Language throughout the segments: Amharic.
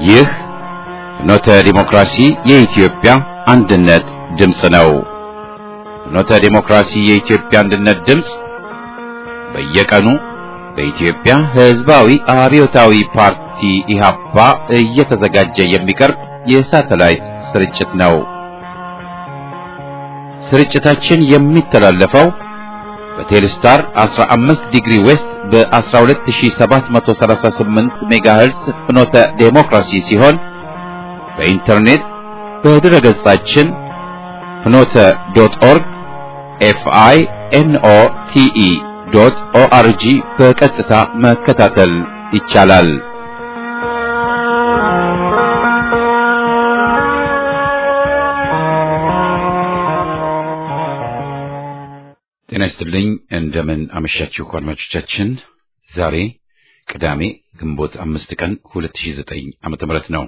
ይህ ፍኖተ ዲሞክራሲ የኢትዮጵያ አንድነት ድምፅ ነው። ፍኖተ ዲሞክራሲ የኢትዮጵያ አንድነት ድምፅ በየቀኑ በኢትዮጵያ ሕዝባዊ አብዮታዊ ፓርቲ ኢህአፓ እየተዘጋጀ የሚቀርብ የሳተላይት ስርጭት ነው። ስርጭታችን የሚተላለፈው በቴሌስታር 15 ዲግሪ ዌስት በ12738 ሜጋሄርስ ፍኖተ ዴሞክራሲ ሲሆን በኢንተርኔት በድረ ገጻችን ፍኖተ ዶት ኦርግ ኤፍአይ ኤንኦ ቲኢ ዶት ኦአርጂ በቀጥታ መከታተል ይቻላል። ጤና ይስጥልኝ። እንደምን አመሻችሁ አድማጮቻችን። ዛሬ ቅዳሜ ግንቦት አምስት ቀን 2009 ዓመተ ምህረት ነው።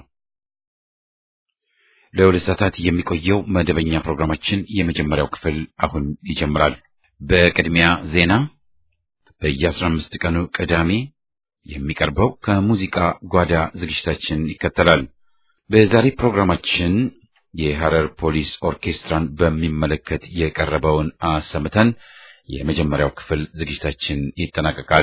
ለሁለት ሰዓታት የሚቆየው መደበኛ ፕሮግራማችን የመጀመሪያው ክፍል አሁን ይጀምራል። በቅድሚያ ዜና፣ በየ15 ቀኑ ቅዳሜ የሚቀርበው ከሙዚቃ ጓዳ ዝግጅታችን ይከተላል። በዛሬ ፕሮግራማችን የሐረር ፖሊስ ኦርኬስትራን በሚመለከት የቀረበውን አሰምተን የመጀመሪያው ክፍል ዝግጅታችን ይጠናቀቃል።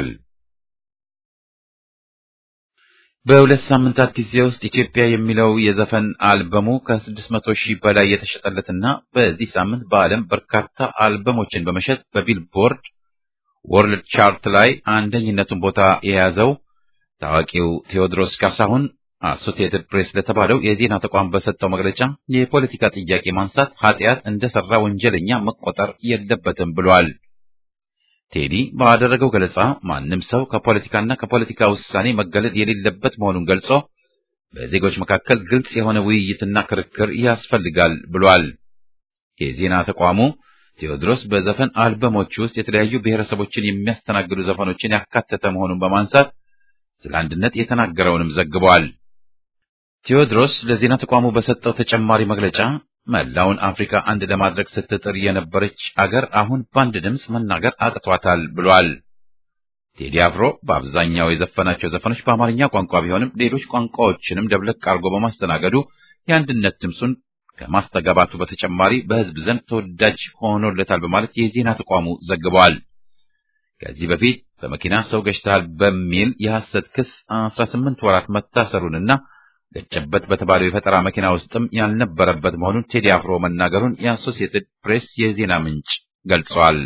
በሁለት ሳምንታት ጊዜ ውስጥ ኢትዮጵያ የሚለው የዘፈን አልበሙ ከስድስት መቶ ሺህ በላይ የተሸጠለትና በዚህ ሳምንት በዓለም በርካታ አልበሞችን በመሸጥ በቢልቦርድ ወርልድ ቻርት ላይ አንደኝነቱን ቦታ የያዘው ታዋቂው ቴዎድሮስ ካሳሁን አሶሲየትድ ፕሬስ ለተባለው የዜና ተቋም በሰጠው መግለጫ የፖለቲካ ጥያቄ ማንሳት ኃጢአት እንደሰራ ወንጀለኛ መቆጠር የለበትም ብሏል። ቴዲ ባደረገው ገለጻ ማንም ሰው ከፖለቲካና ከፖለቲካ ውሳኔ መገለል የሌለበት መሆኑን ገልጾ በዜጎች መካከል ግልጽ የሆነ ውይይትና ክርክር ያስፈልጋል ብሏል። የዜና ተቋሙ ቴዎድሮስ በዘፈን አልበሞች ውስጥ የተለያዩ ብሔረሰቦችን የሚያስተናግዱ ዘፈኖችን ያካተተ መሆኑን በማንሳት ስለ አንድነት የተናገረውንም ዘግቧል። ቴዎድሮስ ለዜና ተቋሙ በሰጠው ተጨማሪ መግለጫ መላውን አፍሪካ አንድ ለማድረግ ስትጥር የነበረች አገር አሁን በአንድ ድምፅ መናገር አቅቷታል ብሏል። ቴዲ አፍሮ በአብዛኛው የዘፈናቸው ዘፈኖች በአማርኛ ቋንቋ ቢሆንም ሌሎች ቋንቋዎችንም ደብለቅ አድርጎ በማስተናገዱ የአንድነት ድምፁን ከማስተጋባቱ በተጨማሪ በሕዝብ ዘንድ ተወዳጅ ሆኖለታል በማለት የዜና ተቋሙ ዘግቧል። ከዚህ በፊት በመኪና ሰው ገጭተሃል በሚል የሐሰት ክስ 18 ወራት መታሰሩንና ገጨበት በተባለው የፈጠራ መኪና ውስጥም ያልነበረበት መሆኑን ቴዲ አፍሮ መናገሩን የአሶሲየትድ ፕሬስ የዜና ምንጭ ገልጿል።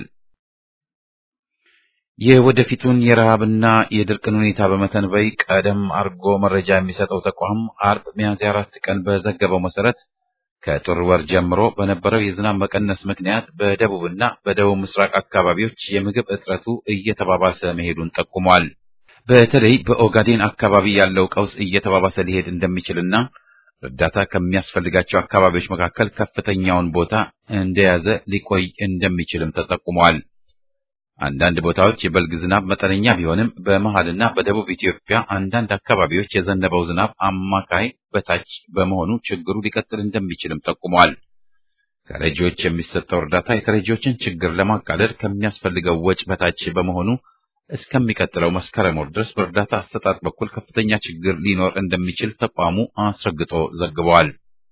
የወደፊቱን የረሃብና የድርቅን ሁኔታ በመተንበይ ቀደም አርጎ መረጃ የሚሰጠው ተቋም አርብ ሚያዝያ አራት ቀን በዘገበው መሰረት ከጥር ወር ጀምሮ በነበረው የዝናብ መቀነስ ምክንያት በደቡብና በደቡብ ምስራቅ አካባቢዎች የምግብ እጥረቱ እየተባባሰ መሄዱን ጠቁሟል። በተለይ በኦጋዴን አካባቢ ያለው ቀውስ እየተባባሰ ሊሄድ እንደሚችልና እርዳታ ከሚያስፈልጋቸው አካባቢዎች መካከል ከፍተኛውን ቦታ እንደያዘ ሊቆይ እንደሚችልም ተጠቁሟል። አንዳንድ ቦታዎች የበልግ ዝናብ መጠነኛ ቢሆንም በመሃልና በደቡብ ኢትዮጵያ አንዳንድ አካባቢዎች የዘነበው ዝናብ አማካይ በታች በመሆኑ ችግሩ ሊቀጥል እንደሚችልም ጠቁሟል። ከረጂዎች የሚሰጠው እርዳታ የተረጂዎችን ችግር ለማቃለል ከሚያስፈልገው ወጪ በታች በመሆኑ እስከሚቀጥለው መስከረም ወር ድረስ በእርዳታ አሰጣጥ በኩል ከፍተኛ ችግር ሊኖር እንደሚችል ተቋሙ አስረግጦ ዘግቧል።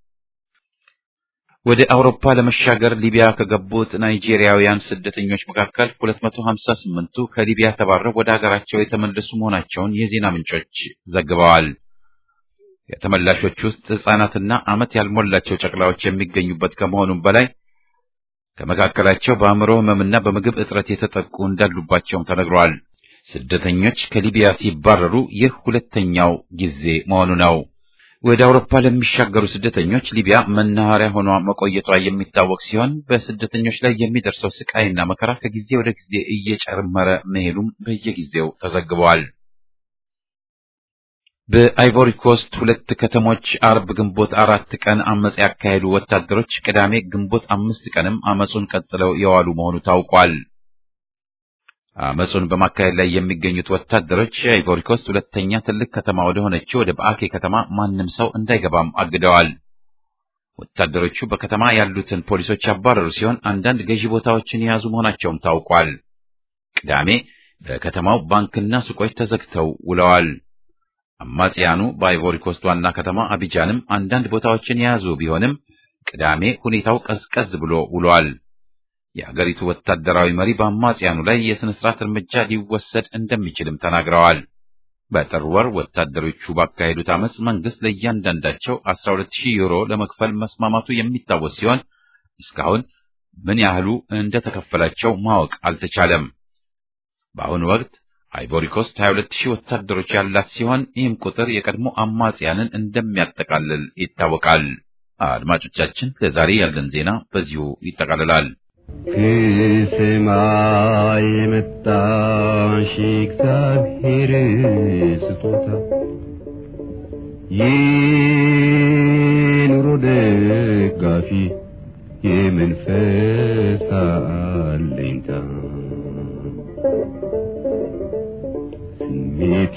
ወደ አውሮፓ ለመሻገር ሊቢያ ከገቡት ናይጄሪያውያን ስደተኞች መካከል 258ቱ ከሊቢያ ተባረው ወደ ሀገራቸው የተመለሱ መሆናቸውን የዜና ምንጮች ዘግበዋል። ከተመላሾች ውስጥ ሕፃናትና ዓመት ያልሞላቸው ጨቅላዎች የሚገኙበት ከመሆኑም በላይ ከመካከላቸው በአእምሮ ሕመምና በምግብ እጥረት የተጠቁ እንዳሉባቸውም ተነግሯል። ስደተኞች ከሊቢያ ሲባረሩ ይህ ሁለተኛው ጊዜ መሆኑ ነው። ወደ አውሮፓ ለሚሻገሩ ስደተኞች ሊቢያ መናኸሪያ ሆኗ መቆየቷ የሚታወቅ ሲሆን በስደተኞች ላይ የሚደርሰው ስቃይና መከራ ከጊዜ ወደ ጊዜ እየጨመረ መሄዱም በየጊዜው ተዘግበዋል። በአይቮሪ ኮስት ሁለት ከተሞች አርብ ግንቦት አራት ቀን አመፅ ያካሄዱ ወታደሮች ቅዳሜ ግንቦት አምስት ቀንም አመፁን ቀጥለው የዋሉ መሆኑ ታውቋል። አመፁን በማካሄድ ላይ የሚገኙት ወታደሮች የአይቮሪ ኮስት ሁለተኛ ትልቅ ከተማ ወደ ሆነችው ወደ በአኬ ከተማ ማንም ሰው እንዳይገባም አግደዋል። ወታደሮቹ በከተማ ያሉትን ፖሊሶች ያባረሩ ሲሆን አንዳንድ ገዢ ቦታዎችን የያዙ መሆናቸውም ታውቋል። ቅዳሜ በከተማው ባንክና ሱቆች ተዘግተው ውለዋል። አማጽያኑ በአይቮሪ ኮስት ዋና ከተማ አቢጃንም አንዳንድ ቦታዎችን የያዙ ቢሆንም ቅዳሜ ሁኔታው ቀዝቀዝ ብሎ ውሏል። የአገሪቱ ወታደራዊ መሪ በአማጽያኑ ላይ የሥነ ሥርዓት እርምጃ ሊወሰድ እንደሚችልም ተናግረዋል። በጥር ወር ወታደሮቹ ባካሄዱት አመፅ መንግስት ለእያንዳንዳቸው 12000 ዩሮ ለመክፈል መስማማቱ የሚታወስ ሲሆን እስካሁን ምን ያህሉ እንደተከፈላቸው ማወቅ አልተቻለም። በአሁኑ ወቅት አይቮሪ ኮስት 22000 ወታደሮች ያላት ሲሆን ይህም ቁጥር የቀድሞ አማጽያንን እንደሚያጠቃልል ይታወቃል። አድማጮቻችን፣ ለዛሬ ያለን ዜና በዚሁ ይጠቃልላል። ከሰማይ የመጣሽ እግዚአብሔር ስጦታ የኑሮ ደጋፊ የመንፈስ አለኝታ ስሜቴ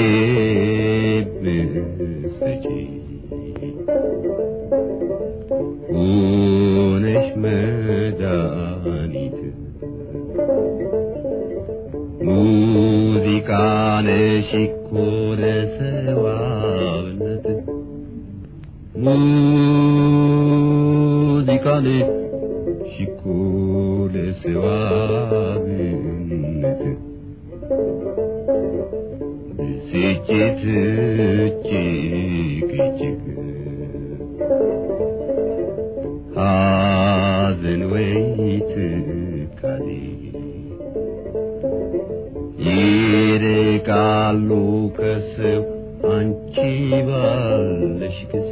ብሰጪ ሆነሽ መድኃኒት ሙዚቃ ነሽ እኮ ለሰዋነት ሙዚቃ ነሽ እኮ ለሰዋነት ብስጭት እጅግ እጅግ ሐዘን ወይ ትካዜ ይርቃሉ ከሰው አንቺ ባለሽ ጊዜ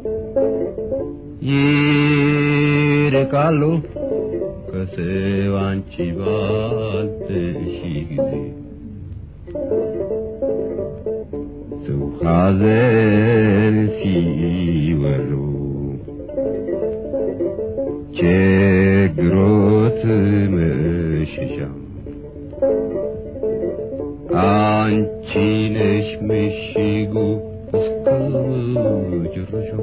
ይርቃሉ ከሰው አንቺ ባለሽ ጊዜ ሰው ሐዘን ሲወሩ ችግሮት መሸሻ አንቺ ነሽ ምሽጉ እስከ መጨረሻው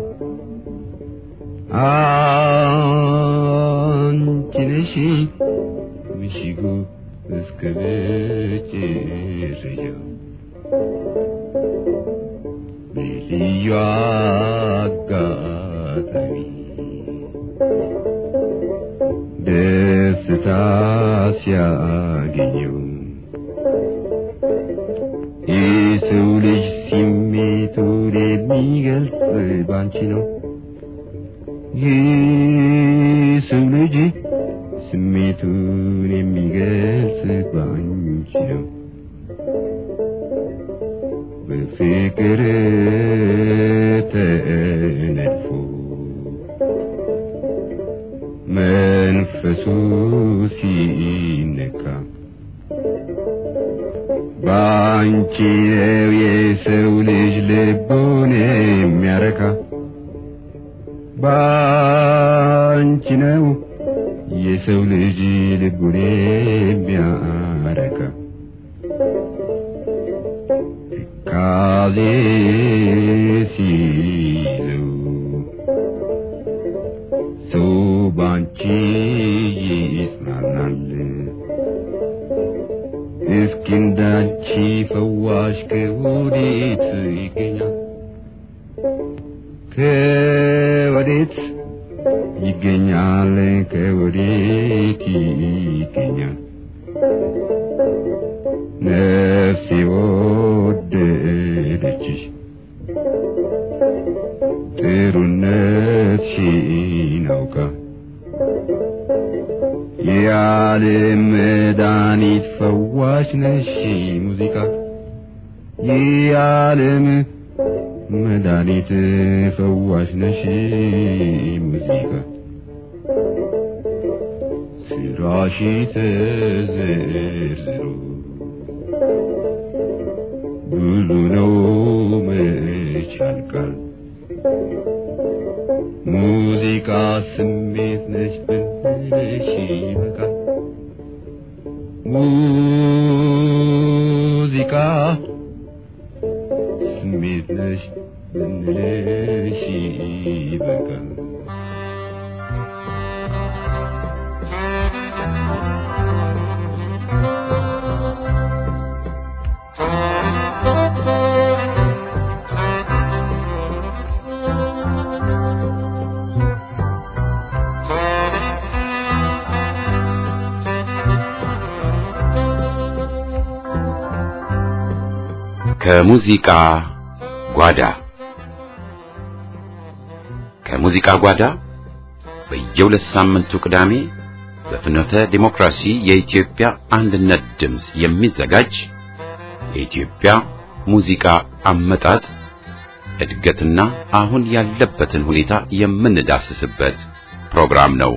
አንቺ ነሽ ምሽጉ እስከ መጨረሻው በልዩ አጋጣሚ ደስታ ሲያገኘው የሰው ልጅ ስሜቱን የሚገልጽ ባንቺ ነው። የሰው ልጅ ስሜቱን የሚገልጽ ባንቺ ነው። በፍቅር ተነድፎ መንፈሱ ሲነካ ባንቺ ነው የሰው ልጅ ልቡን የሚያረካ ባንቺ ነው የሰው ልጅ ልቡን የሚያረካ ትካዜ ሲይዘው ሰው ባንቺ ይጽናናል። እስኪ እንዳንቺ ፈዋሽ ከወዴት ይገኛል? ከወዴት ይገኛል? ከወዴት ይገኛል? ነፍሴ ወደደችሽ ጥሩነትሽን አውቃ የዓለም መድኃኒት ፈዋሽ ነሽ ሙዚቃ የዓለም መድኃኒት ፈዋሽ ነሽ ሙዚቃ ስራሽ ተዘርዝሮ ብዙ ነው መች ያልቃል ሙዚቃ ስሜት ነች ብንልሽ ይበቃል ሙዚቃ ስሜት ነች ብንልሽ ይበቃል ከሙዚቃ ጓዳ ከሙዚቃ ጓዳ በየሁለት ሳምንቱ ቅዳሜ በፍኖተ ዲሞክራሲ የኢትዮጵያ አንድነት ድምፅ የሚዘጋጅ የኢትዮጵያ ሙዚቃ አመጣጥ እድገትና አሁን ያለበትን ሁኔታ የምንዳስስበት ፕሮግራም ነው።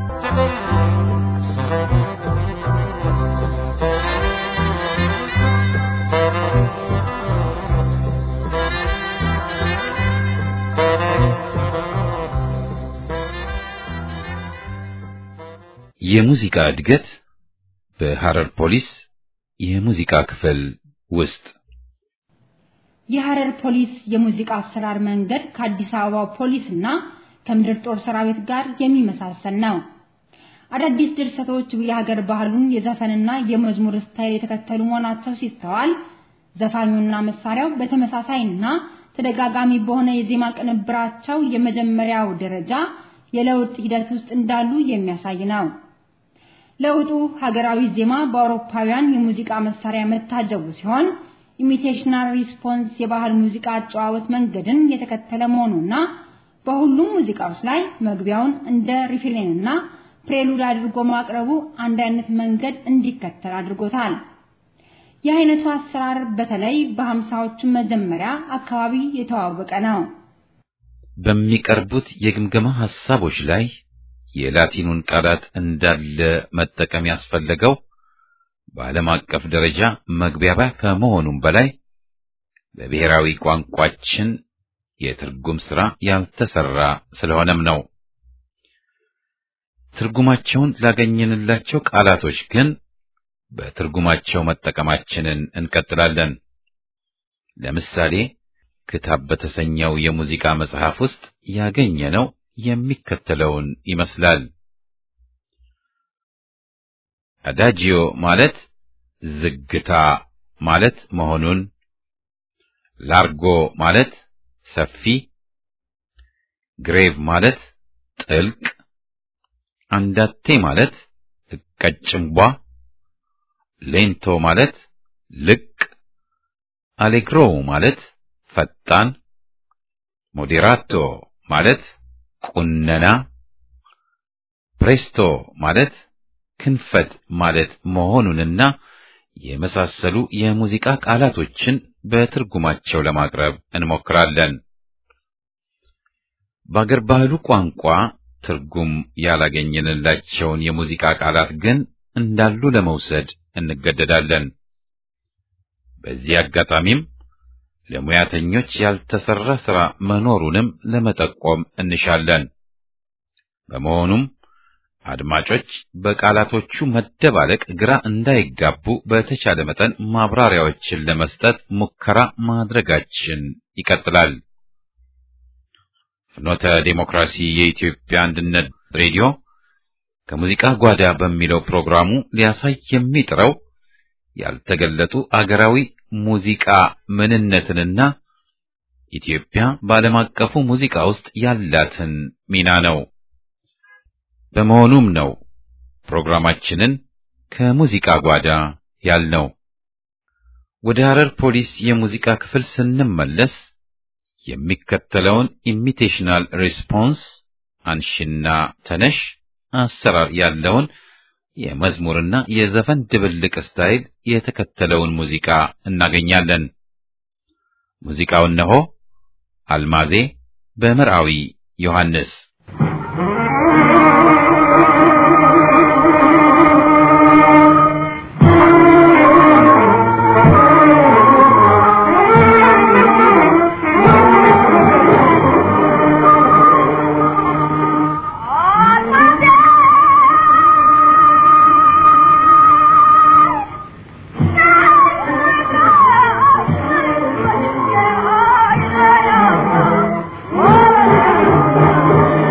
የሙዚቃ እድገት በሐረር ፖሊስ የሙዚቃ ክፍል ውስጥ የሐረር ፖሊስ የሙዚቃ አሰራር መንገድ ከአዲስ አበባ ፖሊስ እና ከምድር ጦር ሰራዊት ጋር የሚመሳሰል ነው። አዳዲስ ድርሰቶች የሀገር ባህሉን የዘፈንና የመዝሙር ስታይል የተከተሉ መሆናቸው ሲስተዋል፣ ዘፋኙና መሳሪያው በተመሳሳይና ተደጋጋሚ በሆነ የዜማ ቅንብራቸው የመጀመሪያው ደረጃ የለውጥ ሂደት ውስጥ እንዳሉ የሚያሳይ ነው። ለውጡ ሀገራዊ ዜማ በአውሮፓውያን የሙዚቃ መሳሪያ መታጀቡ ሲሆን ኢሚቴሽናል ሪስፖንስ የባህል ሙዚቃ አጨዋወት መንገድን የተከተለ መሆኑና በሁሉም ሙዚቃዎች ላይ መግቢያውን እንደ ሪፍሬንና ፕሬሉድ አድርጎ ማቅረቡ አንድ አይነት መንገድ እንዲከተል አድርጎታል። ይህ አይነቱ አሰራር በተለይ በሀምሳዎቹ መጀመሪያ አካባቢ የተዋወቀ ነው። በሚቀርቡት የግምገማ ሐሳቦች ላይ የላቲኑን ቃላት እንዳለ መጠቀም ያስፈለገው በዓለም አቀፍ ደረጃ መግባቢያ ከመሆኑም በላይ በብሔራዊ ቋንቋችን የትርጉም ሥራ ያልተሰራ ስለሆነም ነው። ትርጉማቸውን ላገኘንላቸው ቃላቶች ግን በትርጉማቸው መጠቀማችንን እንቀጥላለን። ለምሳሌ ክታብ በተሰኘው የሙዚቃ መጽሐፍ ውስጥ ያገኘነው የሚከተለውን ይመስላል። አዳጂዮ ማለት ዝግታ ማለት መሆኑን፣ ላርጎ ማለት ሰፊ፣ ግሬቭ ማለት ጥልቅ፣ አንዳቴ ማለት ቀጭንቧ፣ ሌንቶ ማለት ልቅ፣ አሌግሮ ማለት ፈጣን፣ ሞዴራቶ ማለት ቁነና፣ ፕሬስቶ ማለት ክንፈት ማለት መሆኑንና የመሳሰሉ የሙዚቃ ቃላቶችን በትርጉማቸው ለማቅረብ እንሞክራለን። በአገር ባህሉ ቋንቋ ትርጉም ያላገኘንላቸውን የሙዚቃ ቃላት ግን እንዳሉ ለመውሰድ እንገደዳለን። በዚህ አጋጣሚም ለሙያተኞች ያልተሰራ ሥራ መኖሩንም ለመጠቆም እንሻለን። በመሆኑም አድማጮች በቃላቶቹ መደባለቅ ግራ እንዳይጋቡ በተቻለ መጠን ማብራሪያዎችን ለመስጠት ሙከራ ማድረጋችን ይቀጥላል። ፍኖተ ዴሞክራሲ የኢትዮጵያ አንድነት ሬዲዮ ከሙዚቃ ጓዳ በሚለው ፕሮግራሙ ሊያሳይ የሚጥረው ያልተገለጡ አገራዊ ሙዚቃ ምንነትንና ኢትዮጵያ በዓለም አቀፉ ሙዚቃ ውስጥ ያላትን ሚና ነው። በመሆኑም ነው ፕሮግራማችንን ከሙዚቃ ጓዳ ያልነው። ወደ ሐረር ፖሊስ የሙዚቃ ክፍል ስንመለስ የሚከተለውን ኢሚቴሽናል ሪስፖንስ አንሽና ተነሽ አሰራር ያለውን የመዝሙርና የዘፈን ድብልቅ ስታይል የተከተለውን ሙዚቃ እናገኛለን። ሙዚቃው እነሆ። አልማዜ በመርአዊ ዮሐንስ Oh,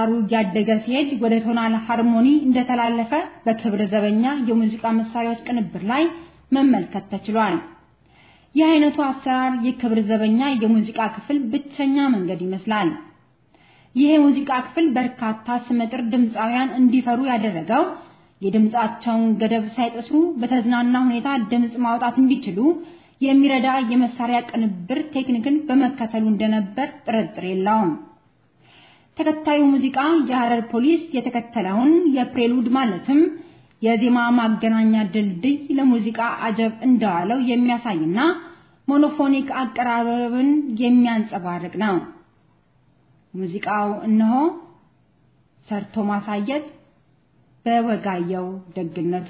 አሰራሩ እያደገ ሲሄድ ወደ ቶናል ሃርሞኒ እንደተላለፈ በክብረ ዘበኛ የሙዚቃ መሳሪያዎች ቅንብር ላይ መመልከት ተችሏል። ይህ አይነቱ አሰራር የክብር ዘበኛ የሙዚቃ ክፍል ብቸኛ መንገድ ይመስላል። ይህ የሙዚቃ ክፍል በርካታ ስመጥር ድምፃውያን እንዲፈሩ ያደረገው የድምፃቸውን ገደብ ሳይጥሱ በተዝናና ሁኔታ ድምፅ ማውጣት እንዲችሉ የሚረዳ የመሳሪያ ቅንብር ቴክኒክን በመከተሉ እንደነበር ጥርጥር የለውም። ተከታዩ ሙዚቃ የሐረር ፖሊስ የተከተለውን የፕሬሉድ ማለትም የዜማ ማገናኛ ድልድይ ለሙዚቃ አጀብ እንደዋለው የሚያሳይና ሞኖፎኒክ አቀራረብን የሚያንጸባርቅ ነው። ሙዚቃው እነሆ ሰርቶ ማሳየት በወጋየው ደግነቱ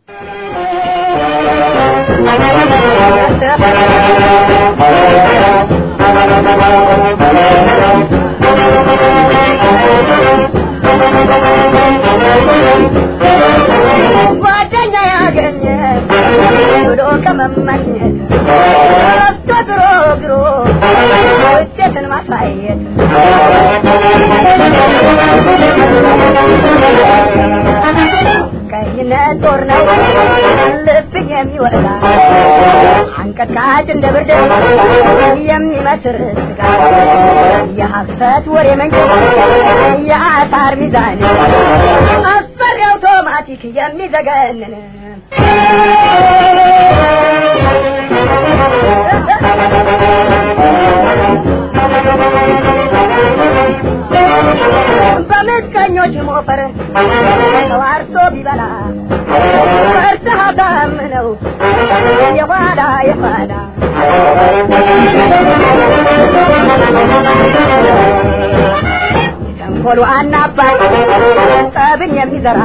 ጓደኛ ያገኘ ብሎ ከመመኘት ረፍቶ ድሮ ግሮ ውጤትን ማሳየት ቀይነት ጦር ነው ልብ የሚወጣ አንቀጥቃጭ እንደ ብርድ የሚመስር ስጋ የሐሰት ወሬ መንጭ የአሳር ሚዛን አስፈሪ አውቶማቲክ የሚዘገንን በምቀኞች ሞፈር ተዋርቶ ቢበላ ፈርተህ አታምነው የኋላ የኋላ ተንኮሉ አናባይ ጠብን የሚዘራ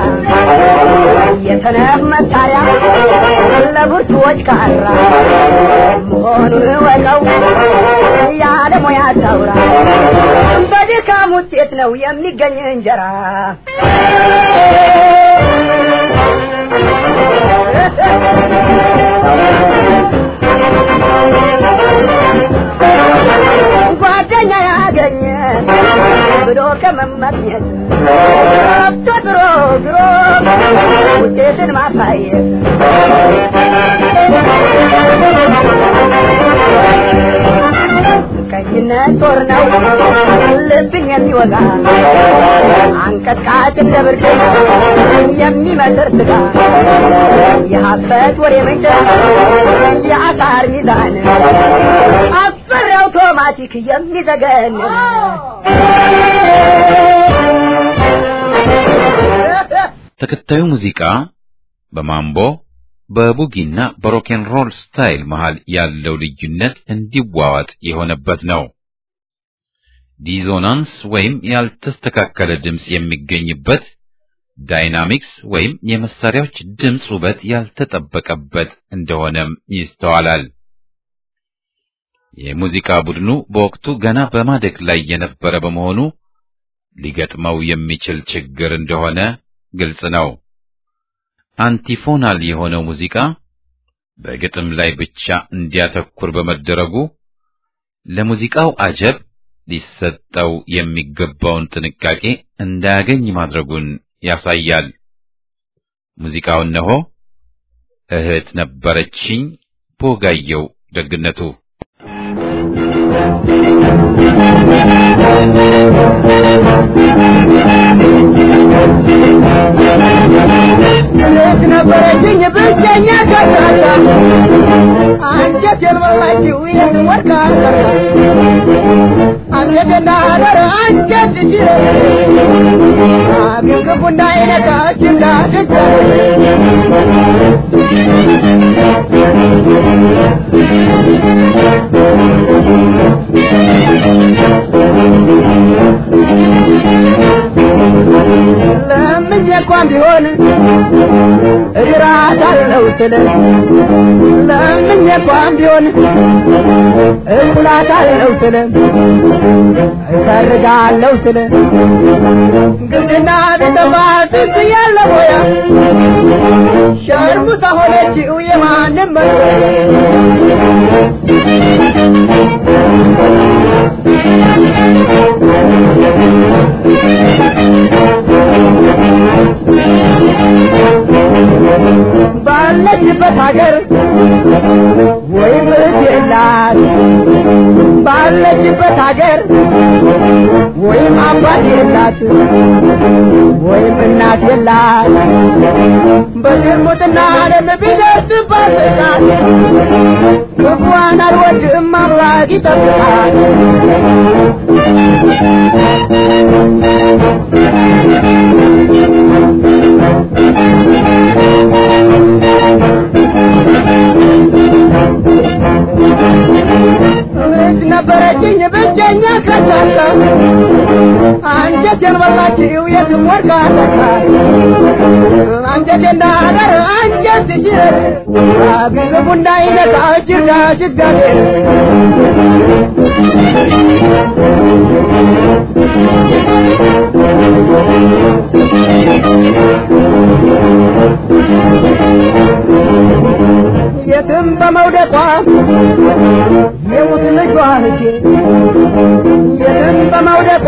የሰነፍ መሳሪያ ለብርቱዎች ካራ መሆኑን ወቀው ያለ ሙያ ታውራ በድካም ውጤት ነው የሚገኝ እንጀራ ጓደኛ ያገኘ ብሎ ከመመኘት ረብቶ ድሮ ድሮ ውጤትን ማሳየት ቀይነት ጦር ነው ልብን የሚወጋ አንቀጥቃጭ እንደ ብርድ የሚመስር ስጋ የሀሰት ወሬ ምንጭ የአሳር ሚዛን አስፈሪ አውቶማቲክ የሚዘገን ተከታዩ ሙዚቃ በማምቦ በቡጊና በሮኬን ሮል ስታይል መሃል ያለው ልዩነት እንዲዋዋጥ የሆነበት ነው። ዲዞናንስ ወይም ያልተስተካከለ ድምፅ የሚገኝበት፣ ዳይናሚክስ ወይም የመሳሪያዎች ድምፅ ውበት ያልተጠበቀበት እንደሆነም ይስተዋላል። የሙዚቃ ቡድኑ በወቅቱ ገና በማደግ ላይ የነበረ በመሆኑ ሊገጥመው የሚችል ችግር እንደሆነ ግልጽ ነው። አንቲፎናል የሆነው ሙዚቃ በግጥም ላይ ብቻ እንዲያተኩር በመደረጉ ለሙዚቃው አጀብ ሊሰጠው የሚገባውን ጥንቃቄ እንዳያገኝ ማድረጉን ያሳያል። ሙዚቃው እነሆ እህት ነበረችኝ በወጋየሁ ደግነቱ እህት ነበረችኝ ብቸኛ ከሳላ አንጀት የልበላችው ይህን ወርቅ አልሰራ አንጀትና አደረ አንጀት እጅ ግንግቡ እንዳይነካች እንዳትቻ ለምኜ እንኳን ቢሆን እድራታለሁ ስል ለምኜ እንኳን ቢሆን እውላታለሁ ስል እሰርጋለሁ ስል ግብድና ቢጠፋ ጥስ ያለ ቦያ ሸርሙጣ ሆነችው የማንም መ ሀገር ወይም እህት የላት ባለችበት ሀገር ወይም አባት የላት ወይም እናት የላት በዝሙትና ዓለም ቢደርስባት ጥቃት ክፉዋን አልወድም አምላክ ይጠብቃል እህት ነበረችኝ ብቸኛ ከሳሳ አንጀቴን በላችው የትም ወርቃ ተካ አንጀቴ እንዳደር አንጀት ሲችል ግልቡ እንዳይነካ ጅርጋ ጅጋቴ የትም በመውደቋ የሙት ልጇ ልጄ የትም በመውደቋ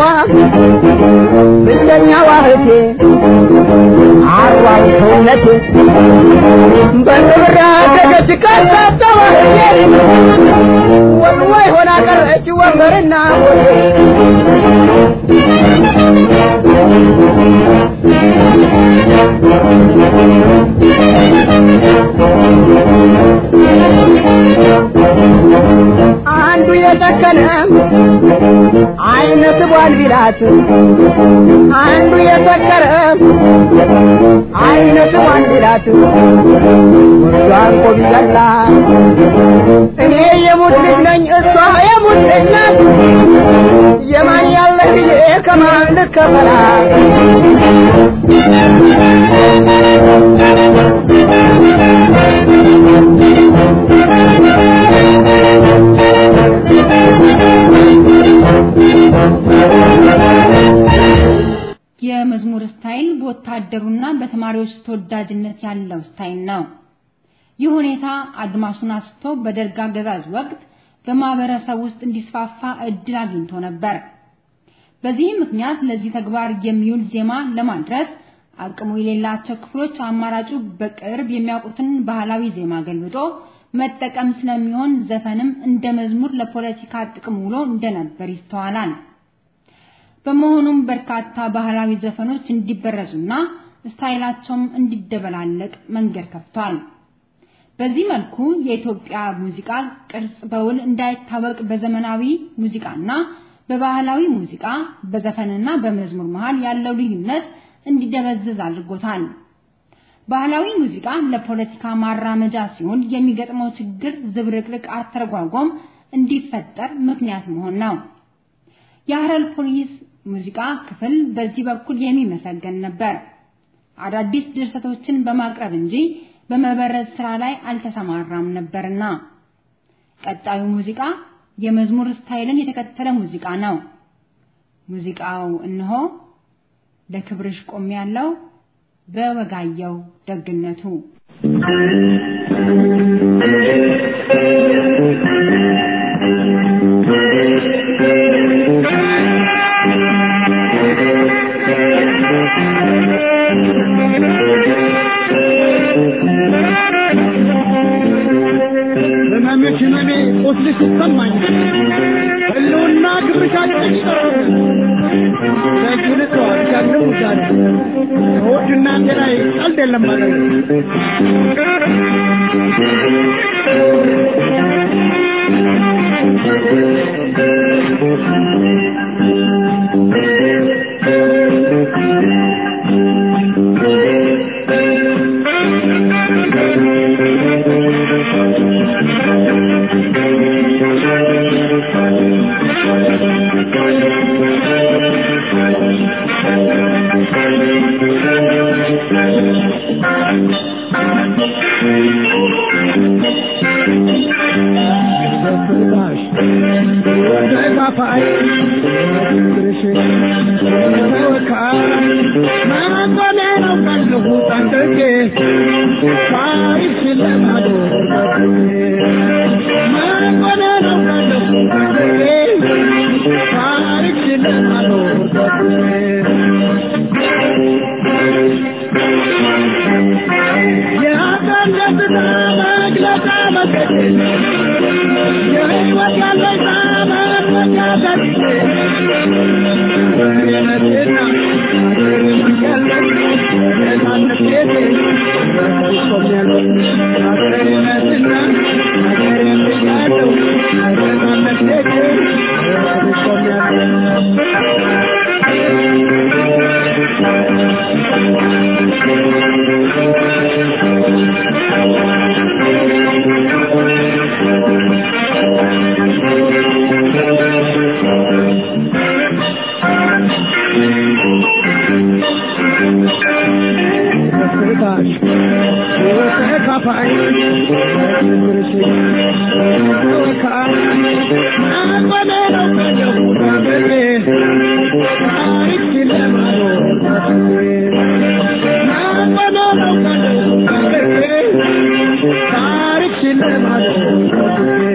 ብቸኛዋ እህቴ አርዋው ሰውነቴ በክብር ያደገች ከሳተዋ እህቴ ወልዋይ ሆና ቀረች ወንበርና ሆቴ አንዱ የሰከነ አይነ ስቧል ቢላት አንዱ የሰከረ አይነ ስቧል ቢላት ወርዷን ቆ ቢገላ እኔ የሙት ልጅ ነኝ እሷ የሙት ልጅ ናት የማን ያለህ ብዬ ከማን ልከፈላት የመዝሙር ስታይል በወታደሩና በተማሪዎች ተወዳጅነት ያለው ስታይል ነው። ይህ ሁኔታ አድማሱን አስፍቶ በደርግ አገዛዝ ወቅት በማህበረሰብ ውስጥ እንዲስፋፋ እድል አግኝቶ ነበር። በዚህ ምክንያት ለዚህ ተግባር የሚውል ዜማ ለማድረስ አቅሙ የሌላቸው ክፍሎች አማራጩ በቅርብ የሚያውቁትን ባህላዊ ዜማ ገልብጦ መጠቀም ስለሚሆን ዘፈንም እንደ መዝሙር ለፖለቲካ ጥቅም ውሎ እንደነበር ይስተዋላል። በመሆኑም በርካታ ባህላዊ ዘፈኖች እንዲበረዙና ስታይላቸውም እንዲደበላለቅ መንገድ ከፍቷል። በዚህ መልኩ የኢትዮጵያ ሙዚቃ ቅርጽ በውል እንዳይታወቅ በዘመናዊ ሙዚቃና በባህላዊ ሙዚቃ በዘፈንና በመዝሙር መሃል ያለው ልዩነት እንዲደበዝዝ አድርጎታል። ባህላዊ ሙዚቃ ለፖለቲካ ማራመጃ ሲሆን የሚገጥመው ችግር ዝብርቅርቅ አተረጓጎም እንዲፈጠር ምክንያት መሆን ነው። የሀረር ፖሊስ ሙዚቃ ክፍል በዚህ በኩል የሚመሰገን ነበር። አዳዲስ ድርሰቶችን በማቅረብ እንጂ በመበረዝ ስራ ላይ አልተሰማራም ነበርና። ቀጣዩ ሙዚቃ የመዝሙር ስታይልን የተከተለ ሙዚቃ ነው። ሙዚቃው እነሆ ለክብርሽ ቆም ያለው በወጋየው ደግነቱ ህመምሽ ህመሜ ቁስልሽ ይሰማኛል ህልውና ግብሻችን ይጠራል ለዚህ ልተዋት ያለው ዛሬ ከወድና ላይ ቀልድ የለም ማለት ነው በፍቅርሽ ተጋፋይ ፍቅርሽ ተወካይ ማቆሜ ነው ቀልሁ ጠንቅቄ ታሪክሽን ለማዶር ማቆሜ ነው ቀልሁ ጠንቅቄ ታሪክሽን ለማዶር የአካል ደስታ የህይወት ያለኝ ጣዕም መጋደል እኔነትና ያለኝ ነፃነት ቤቴ ቆሜያለሁ ሀገሬነትና ሀገሬን ብያለሁ ነፃነት ቤቴ ቆሜያለሁ ተስፋሽ ሕይወት ተካፋይ ክብርሽ ተወካይ አቆሜ ነው ካለሁ ታገሬ ታሪክ ለማኖር ታገሬ አቆሜ ነው ካለሁ ታገሬ ታሪክ ለማኖር ታገሬ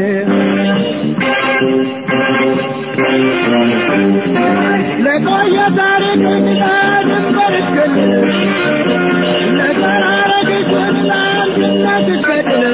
ለቆየ ታሪክ እንግዳ ድንበርሽ ክልል ለተራረግሽ ወድላል እናትሽ ገድል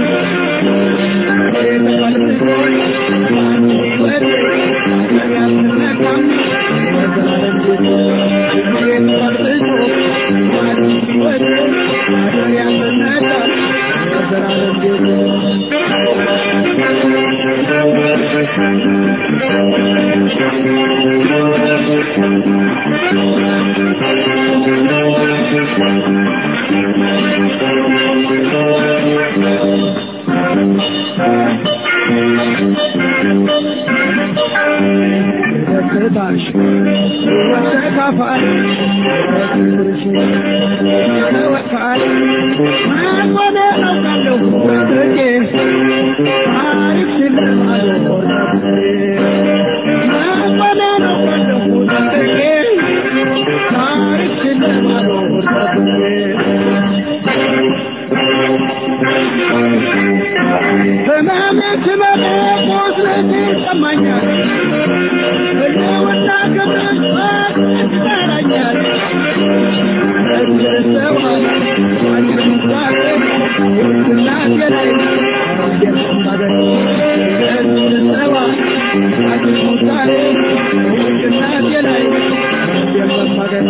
ደስታሽ ሕይወት ተካፋይ ክብርሽ ተወካይ ማቆሜ አውቃለሁ በፍቄ ታሪክሽን ለማኖር ማቆሜ አውቃለሁ በፍቄ ታሪክሽን ለማኖር ህመሜ ህመሜ ቁስለቴ ይሰማኛል ህልውና ክብርሽ ይጠራኛል እደሰዋ አንቺ ምሳሌ ውስና ገላይ የምታገኝ እደሰዋ አንቺ ምሳሌ ውስና ገላይ የምታገኝ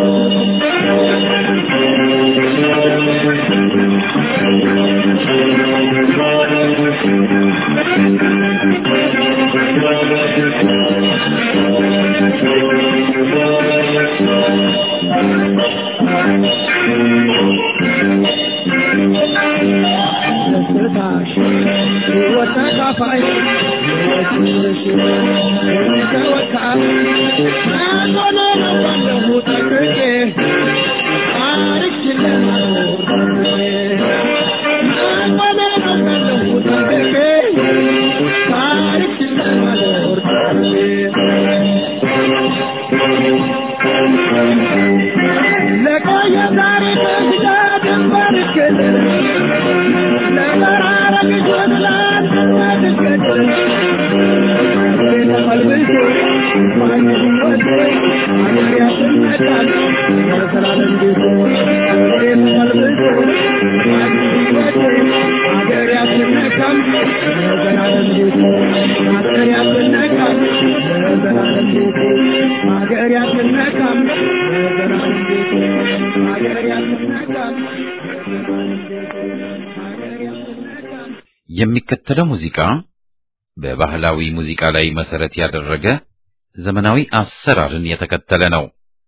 ደስታሽ ሕይወት ተካፋይ ክብርሽ ተወካይ አቆሜ ነው ባለሁ ጠቅቄ ታሪክሽን ለማኖር አቆሜ ነው ባለሁ ጠቅቄ ታሪክሽን ለማኖር ለቆየ ታሪክ እንግዳ ድንበርሽ ክልል ለመራረቅሽ ወድላል እናትሽ ገድል ተመልብሶ ማን ወድ አገር ያስነቃል ለዘላለም ቤት ተመልብሶ ማን ወድ አገር ያስነቃል ለዘላለም ቤት አገር ያስነቃል ለዘላለም ቤት አገር ያስነቃል ለዘላለም ቤት አገር ያስነቃል ለዘላለም ቤት አገር ያስነቃል የሚከተለው ሙዚቃ በባህላዊ ሙዚቃ ላይ መሰረት ያደረገ ዘመናዊ አሰራርን የተከተለ ነው።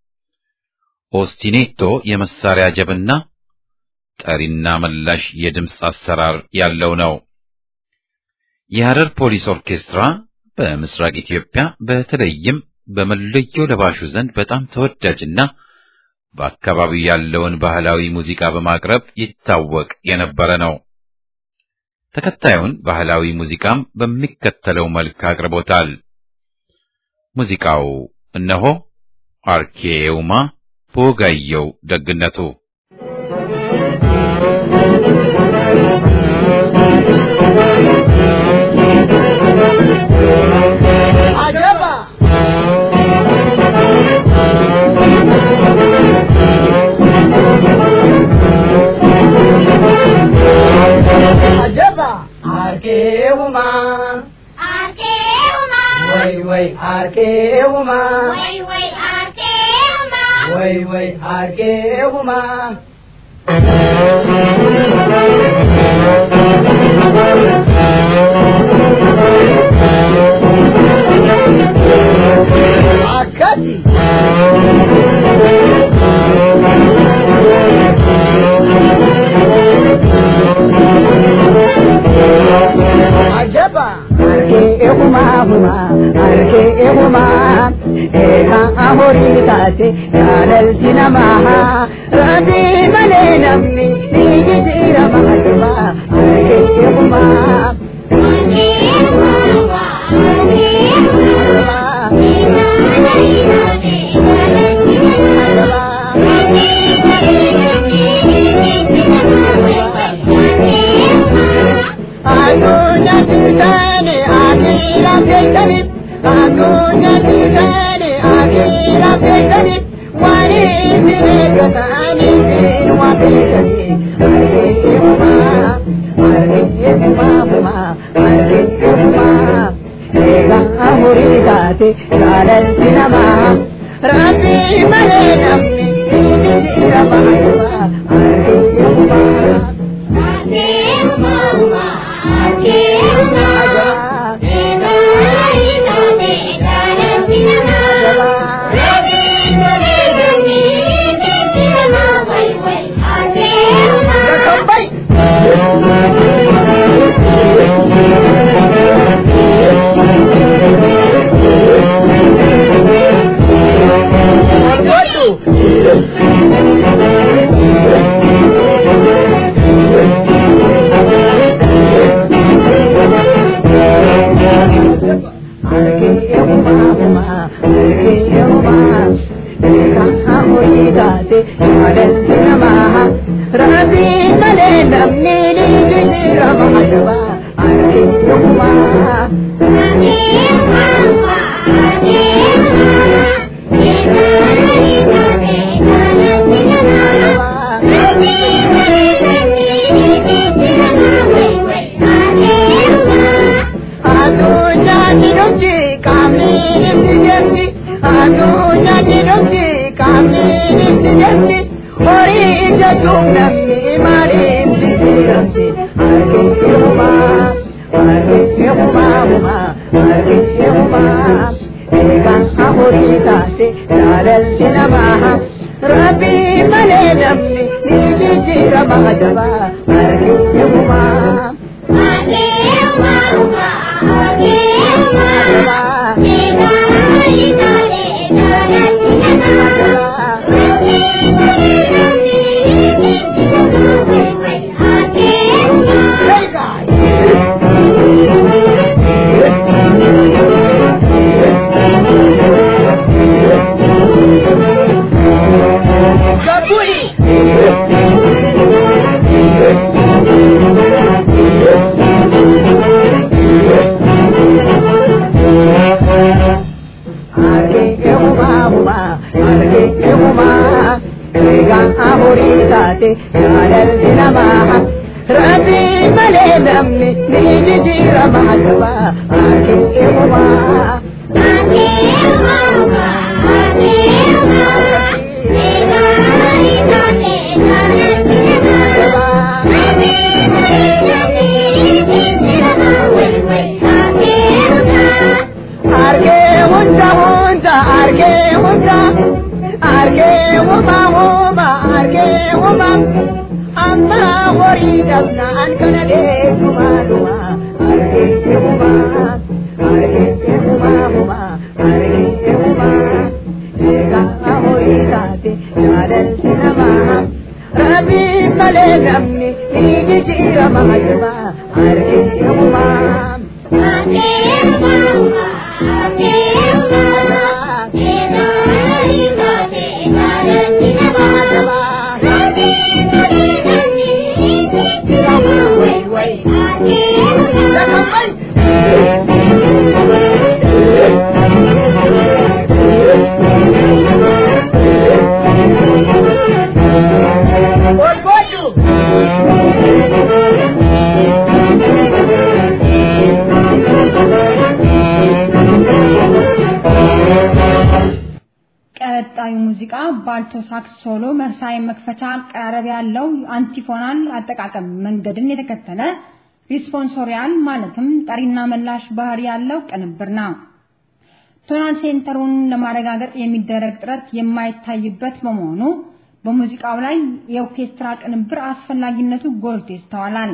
ኦስቲኔቶ የመሳሪያ ጀብና ጠሪና መላሽ የድምፅ አሰራር ያለው ነው። የሐረር ፖሊስ ኦርኬስትራ በምስራቅ ኢትዮጵያ በተለይም በመለዮ ለባሹ ዘንድ በጣም ተወዳጅና በአካባቢው ያለውን ባህላዊ ሙዚቃ በማቅረብ ይታወቅ የነበረ ነው። ተከታዩን ባህላዊ ሙዚቃም በሚከተለው መልክ አቅርቦታል። ሙዚቃው እነሆ አርኬውማ በወጋየው ደግነቱ አጀባ አጀባ አርጌውማ ወይ አርቄውማ ወይ ወይ አርቄውማ ወይ ወይ አርቄውማ አካቲ አጀባ አርቄሁማ ሁማ አርቄሁማ ኤካ አሆሪ ታቴ ያለልቲ ነማ ረቢ መሌ ነምኒ ኒጅጂረማ አጀባ አርቄሁማ adunya tirtani akira tirtani adunya tirtani akira tirtani wani tire gatani tin wa tirtani arke huma arke huma huma arke huma ega amuri date galal sinama rabbi male namni ni rama arke huma Thank you. የአልቶ ሳክስ ሶሎ መሳይ መክፈቻ አቀራረብ ያለው አንቲፎናል አጠቃቀም መንገድን የተከተለ ሪስፖንሶሪያል ማለትም ጠሪና መላሽ ባህሪ ያለው ቅንብር ነው። ቶናል ሴንተሩን ለማረጋገጥ የሚደረግ ጥረት የማይታይበት በመሆኑ በሙዚቃው ላይ የኦርኬስትራ ቅንብር አስፈላጊነቱ ጎልቶ ይስተዋላል።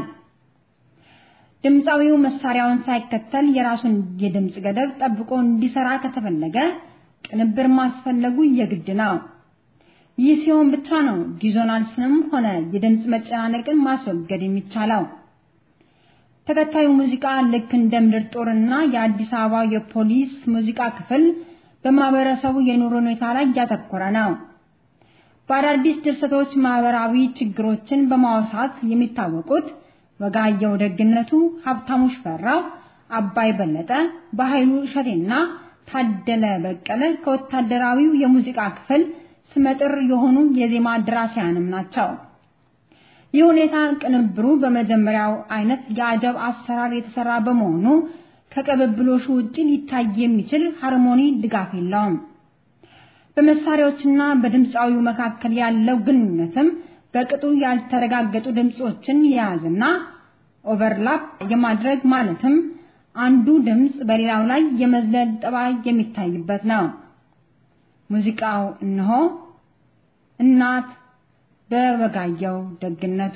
ድምፃዊው መሳሪያውን ሳይከተል የራሱን የድምፅ ገደብ ጠብቆ እንዲሰራ ከተፈለገ ቅንብር ማስፈለጉ የግድ ነው። ይህ ሲሆን ብቻ ነው ዲዞናንስንም ሆነ የድምፅ መጨናነቅን ማስወገድ የሚቻለው። ተከታዩ ሙዚቃ ልክ እንደ ምድር ጦርና የአዲስ አበባ የፖሊስ ሙዚቃ ክፍል በማህበረሰቡ የኑሮ ሁኔታ ላይ ያተኮረ ነው። በአዳዲስ ድርሰቶች ማህበራዊ ችግሮችን በማውሳት የሚታወቁት ወጋየሁ ደግነቱ፣ ሀብታሙ ሽፈራው፣ አባይ በለጠ፣ በኃይሉ እሸቴና ታደለ በቀለ ከወታደራዊው የሙዚቃ ክፍል ስመጥር የሆኑ የዜማ ደራሲያንም ናቸው። ይህ ሁኔታ ቅንብሩ በመጀመሪያው አይነት የአጀብ አሰራር የተሰራ በመሆኑ ከቅብብሎሹ ውጪ ሊታይ የሚችል ሃርሞኒ ድጋፍ የለውም። በመሳሪያዎችና በድምፃዊው መካከል ያለው ግንኙነትም በቅጡ ያልተረጋገጡ ድምጾችን የያዝና ኦቨርላፕ የማድረግ ማለትም አንዱ ድምፅ በሌላው ላይ የመዝለል ጠባይ የሚታይበት ነው። ሙዚቃው እነሆ እናት በወጋየሁ ደግነቱ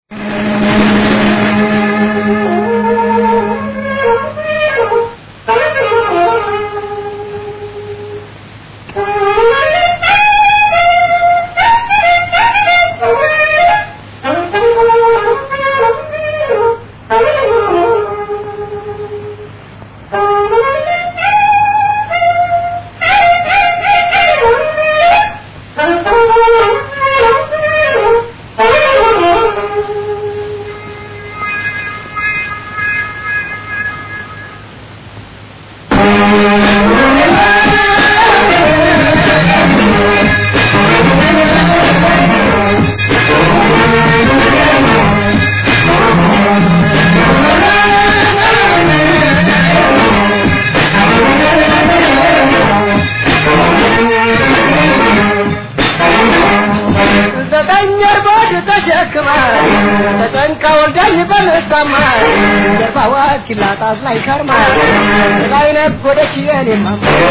ዘጠኝ እርቦች ተሸክማ ተጨንቃ ወልዳኝ በምታማ ጀርባዋ ኪላጣት ላይ ከርማ ላይ ነጎደች የኔማ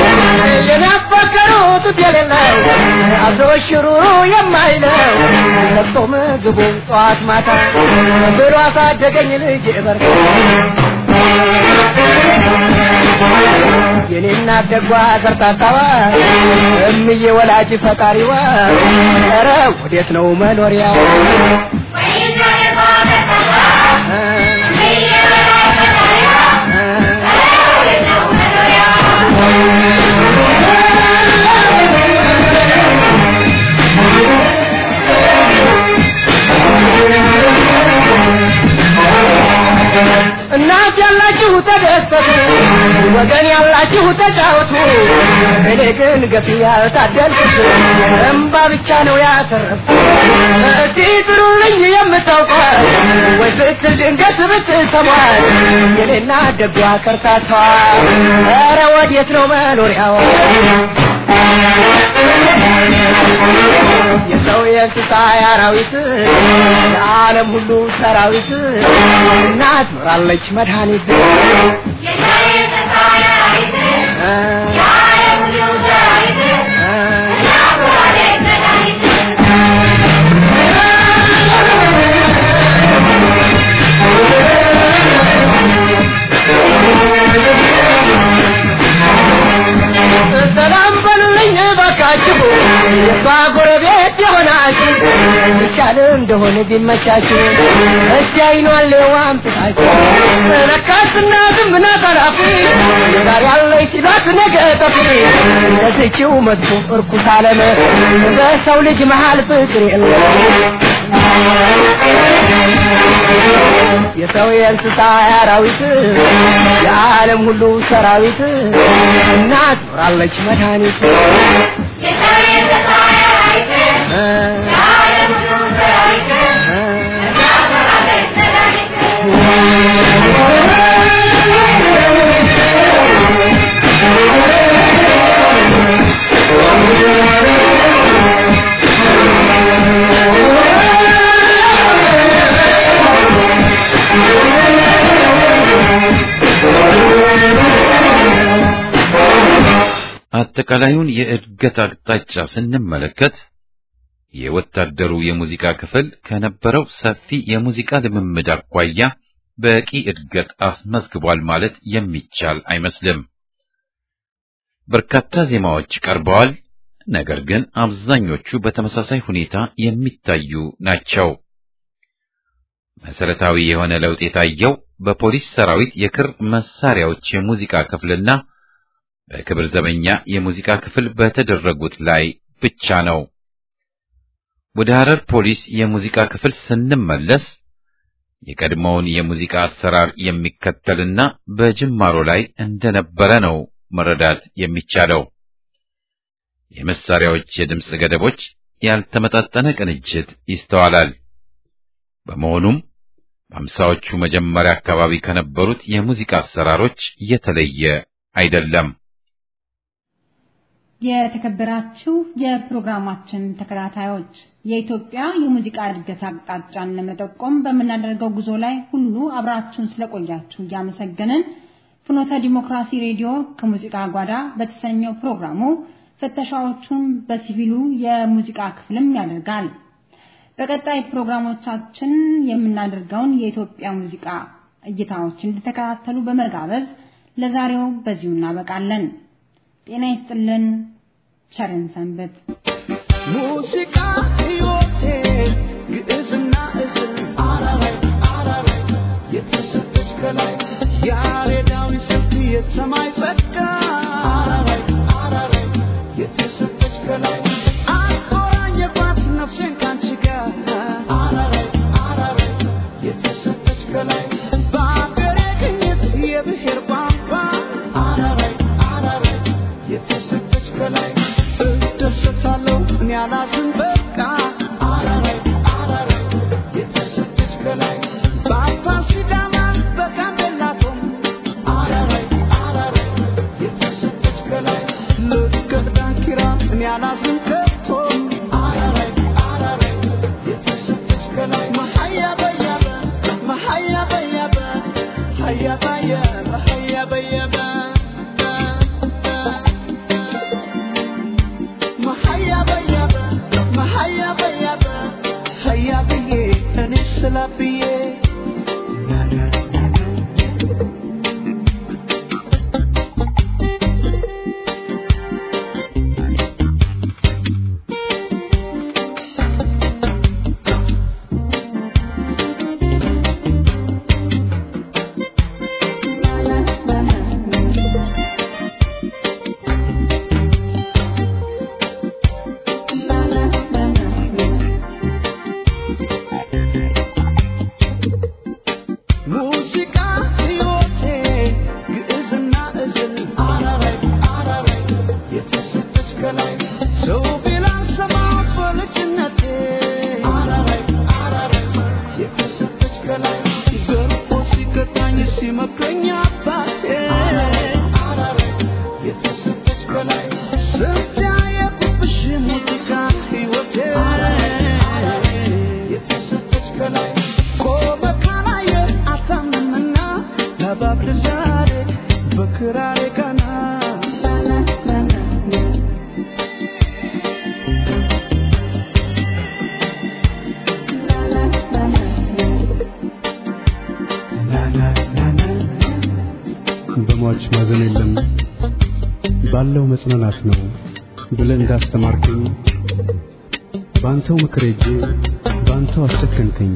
የናፈቀሩት የሌለው አብሮ ሽሩሩ የማይለው ለቅሶ ምግቡን ጠዋት ማታ ብሎ አሳደገኝ ልጅ በር የኔና ደጓ ከርታታዋ እምዬ ወላጅ ፈጣሪዋ ኧረ ወዴት ነው መኖሪያ እናት ያላችሁ ተደሰቱ፣ ወገን ያላችሁ ተጫወቱ። እኔ ግን ገፊ ያልታደልኩት እምባ ብቻ ነው ያተረፍኩት። እስቲ ጥሩልኝ የምታውቋት ወይ ስትል ድንገት ብትሰሟት የኔና ደጓ ከርታቷ ኧረ ወዴት ነው መኖሪያዋ? የሰው የእንስሳ የአራዊት የዓለም ሁሉ ሰራዊት እናት ኖራለች መድኃኒት ሰላም በሉልኝ እባካችሁ የሷ ጎረቤት የሆናችሁ ይቻል እንደሆነ ቢመቻችሁ እስቲ አይኗን ሌዋም ጥታችሁ ለካስ እናትም ናት አላፊ ዛሬ ያለች ሲሏት ነገ ጠፊ ለዚችው መጥፎ እርኩስ ዓለም በሰው ልጅ መሃል ፍቅር የለም የሰው የእንስሳ የአራዊት የዓለም ሁሉ ሰራዊት እናት ኖራለች መድኃኒት አጠቃላዩን የእድገት አቅጣጫ ስንመለከት የወታደሩ የሙዚቃ ክፍል ከነበረው ሰፊ የሙዚቃ ልምምድ አኳያ በቂ እድገት አስመዝግቧል ማለት የሚቻል አይመስልም። በርካታ ዜማዎች ቀርበዋል። ነገር ግን አብዛኞቹ በተመሳሳይ ሁኔታ የሚታዩ ናቸው። መሰረታዊ የሆነ ለውጥ የታየው በፖሊስ ሰራዊት የክር መሳሪያዎች የሙዚቃ ክፍልና በክብር ዘበኛ የሙዚቃ ክፍል በተደረጉት ላይ ብቻ ነው። ወደ ሐረር ፖሊስ የሙዚቃ ክፍል ስንመለስ የቀድሞውን የሙዚቃ አሰራር የሚከተልና በጅማሮ ላይ እንደነበረ ነው መረዳት የሚቻለው። የመሳሪያዎች የድምፅ ገደቦች፣ ያልተመጣጠነ ቅንጅት ይስተዋላል። በመሆኑም በአምሳዎቹ መጀመሪያ አካባቢ ከነበሩት የሙዚቃ አሰራሮች የተለየ አይደለም። የተከበራችሁ የፕሮግራማችን ተከታታዮች የኢትዮጵያ የሙዚቃ እድገት አቅጣጫን ለመጠቆም በምናደርገው ጉዞ ላይ ሁሉ አብራችሁን ስለቆያችሁ እያመሰገንን ፍኖተ ዲሞክራሲ ሬዲዮ ከሙዚቃ ጓዳ በተሰኘው ፕሮግራሙ ፍተሻዎቹን በሲቪሉ የሙዚቃ ክፍልም ያደርጋል። በቀጣይ ፕሮግራሞቻችን የምናደርገውን የኢትዮጵያ ሙዚቃ እይታዎች እንድተከታተሉ በመጋበዝ ለዛሬው በዚሁ እናበቃለን። ጤና ይስጥልን። ቸርን ሰንበት። ሙዚቃ ሕይወቴ ግዕዝና እዝል አራራይ አራራይ የተሰጠች ከላይ ያሬዳዊ ስልት የሰማይ ጸጋ አራራይ አራራይ የተሰጠች ከላይ አቆራኘባት ነፍሴን ካንቺ ጋር አራራይ አራራይ የተሰጠች ከላይ በአገሬ ግኝት የብሔር ቋንቋ አራራይ አራራይ የተሰጠች ከላይ እደሰታለሁ እኔ አላዝን በቃ አራራይ አራራይ የተሰጠች ከላይ በአባ ሲዳማ በጋምቤላ ቶም አራራይ አራራይ የተሰጠች ከላይ ልቀት ዳንኪራ እኔ አላዝን ከቶ አራራይ አራራይ የተሰጠች ከላይ መሀያ በያበ መሀያ በያበ ሀያ በያበ ሀያ በያበ መሀያ በያበ መሀያ በያበ ሀያ ብዬ እኔ ስላ ብዬ ሙዚቃ ሕይወቴ ግዕዝና እዝል አራራይ አራራይ የተሰጠች ከላይ ሰው ቢላን ሰማሁት በልጅነቴ አራራይ አራራይ የተሰጠች ከላይ ገርፎ ሲቀጣኝ ሲመክረኝ አባቴ አራራይ የተሰጠች ከላይ ስንት ያየሁብሽ ሙዚቃ ሕይወቴ የተሰጠች ከላይ ቆመ ካላየ አታምንምና ለባብል ዛሬ በክራሬ ቀና በሟች ማዘን የለም ባለው መጽናናት ነው ብለህ እንዳስተማርከኝ በአንተው ምክር ሄጄ በአንተው አስጨከንከኝ።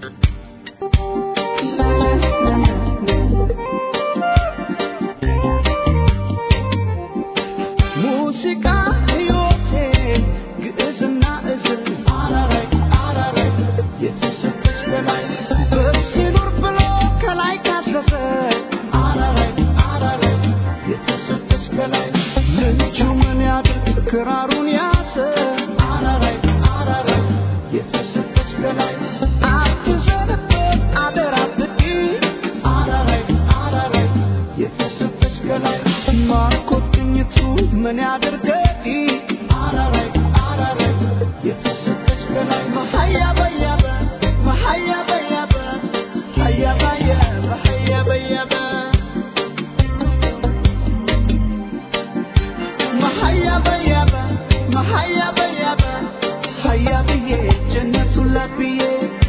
ሙዚቃ ሕይወቴ ግዕዝና እዝል አራራይ አራራይ የተሰጠች ከላይ በሲኖር ብሎ ከላይ ካዘዘ አራራይ አራራይ የተሰጠች ከላይ ልጁ ምን ያድርግ ክራሩን ያዘ አራራይ አራራይ የተሰጠች ከላይ አባ ብዬ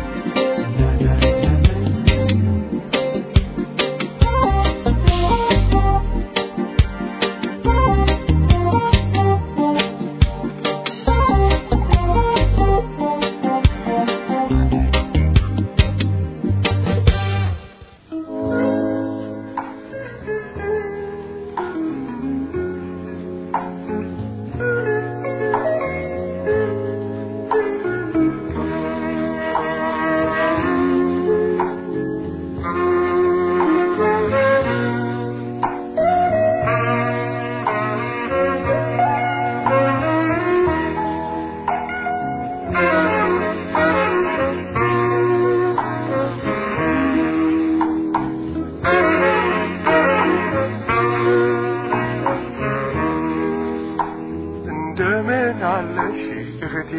እንደምን አለሽ እህቴ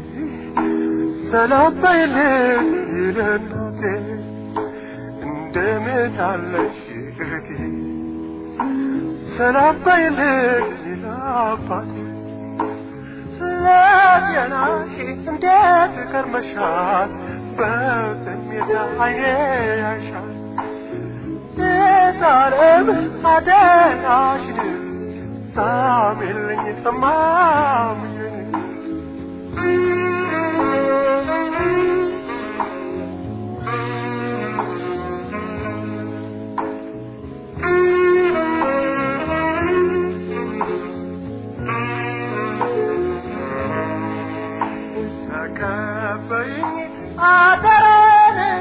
ሰላም በይልኝ ለእናቴ እንደምን አለሽ እህቴ ሰላም በይልኝ ለአባቴ ለጤናሽ እንዴት ከርመሻል በስሜት አይኔ ያይሻል የዛሬም አደራሽን ሳሚልኝ ተማምኝ ተቀበይኝ አደራን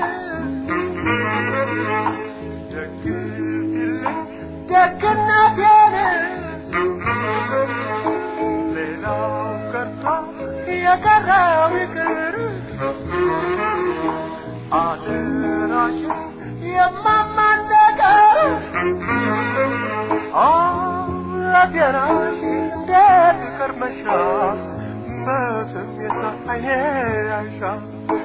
ደግፊልኝ ደግነቴን ሌላው ቀርቶ የቀረው ይቅር አደራሽን የማማን ነገር አደራሽ እንዴት ከርመሻል በስሜት አይኔ ያይሻል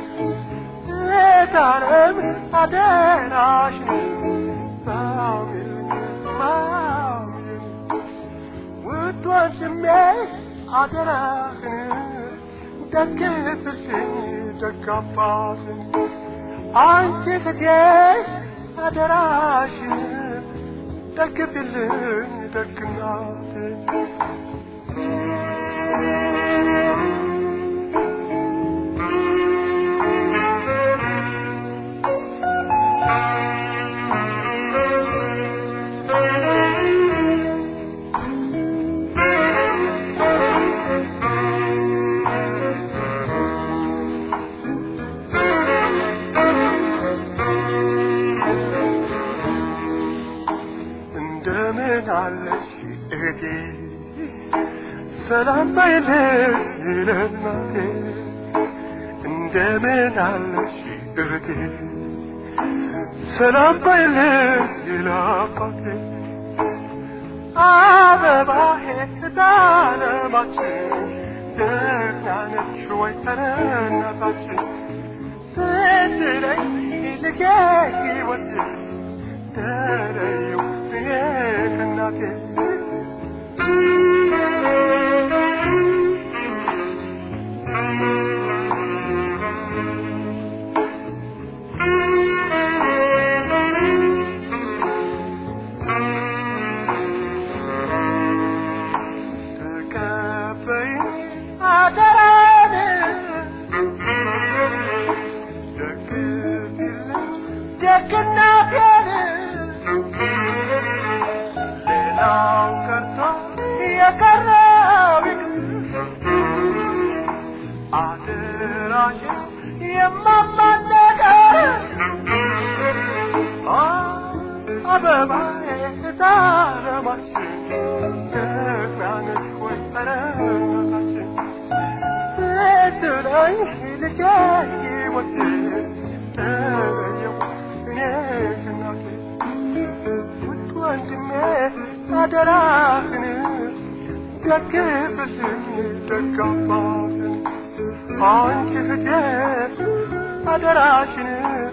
የዛሬም አደራሽን ሳሚልኝ ማሚልኝ ውድ ወንድሜ አደራህን ደግፍልኝ ደግ አባትን አንቺ እህቴ አደራሽን ደግፊልኝ ደግ እናትን እንደምን አለሽ እህቴ ሰላም በይልኝ ለእናቴ እንደምን አለሽ እህቴ ሰላም በይልኝ ለአባቴ አበባዬ ዳለማችን ደህና ነሽ ወይ ተረናታችን ስትለኝ ልጄ ሕይወት ተለየው እኔ ከእናቴ ተቀበይኝ አደራን ደግፊልኝ ደግነቴን ሌላው ቀርቶ የቀረው ይቅር አደራሽን የማማን ነገር አበባዬ ዳለማችን ደግናነች ወይ ጠረናታችን ስትለኝ ልጄ ሕይወቴ ተለየው እኔ ከእናቴ ውድ ወንድሜ አደራህን ደግፍልኝ ደግ አባትን አንቺ እህቴ አደራሽን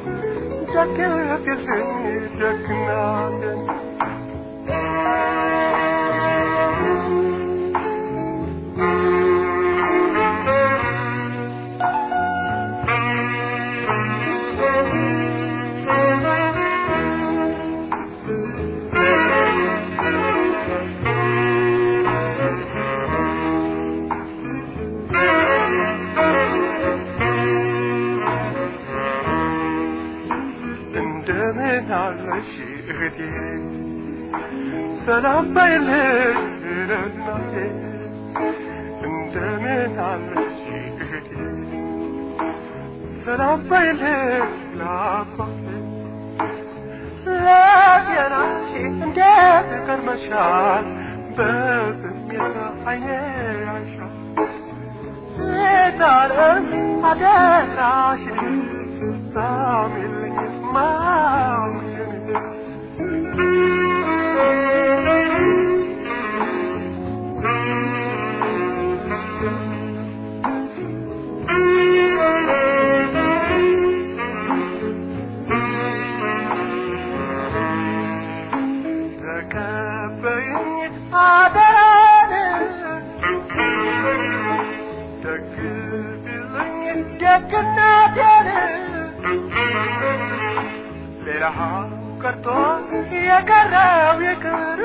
ደግፍልኝ ደግ እናትን እንደምን አለሽ እህቴ ሰላም በይልኝ ለእናቴ እንደምን አለሽ እህቴ ሰላም በይልኝ ለአባቴ ለጤናሽ እንዴት ከርመሻል በስሜት አይኔ ያሻል ሴታለም አደራሽን ሳሚልኝ ማሙሽን ተቀበይኝ አደራን ደግፊልኝ ደግነቴን ሌላ ቀርቶ የቀረው ይቅር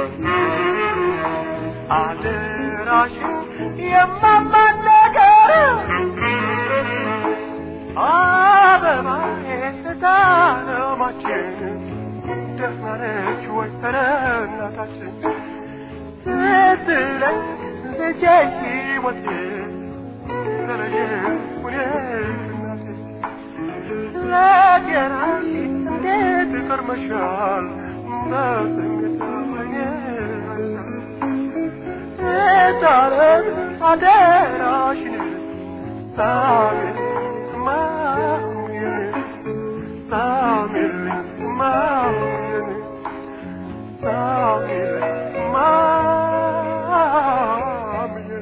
አደራሽን የማማን ነገር አበባዬ እታለማችን ደህና ነች ወይ ኧረ እናታችን ስትለኝ ልጄ ሕይወቴ ተለየኝ እናቴ ለጤናሽ እንዴት ከርመሻል በስሜት አይኔ አይሻል እታረም አደራሽን ሳሚል ማሙዬን ሳሚልኝ ማሙዬን ሳሚልኝ ማሙዬን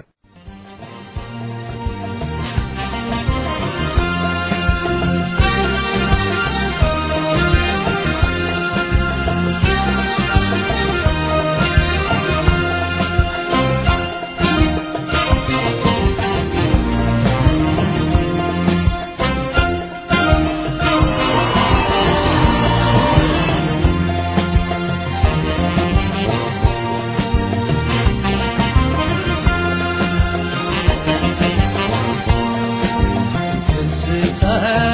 ትዝታሽ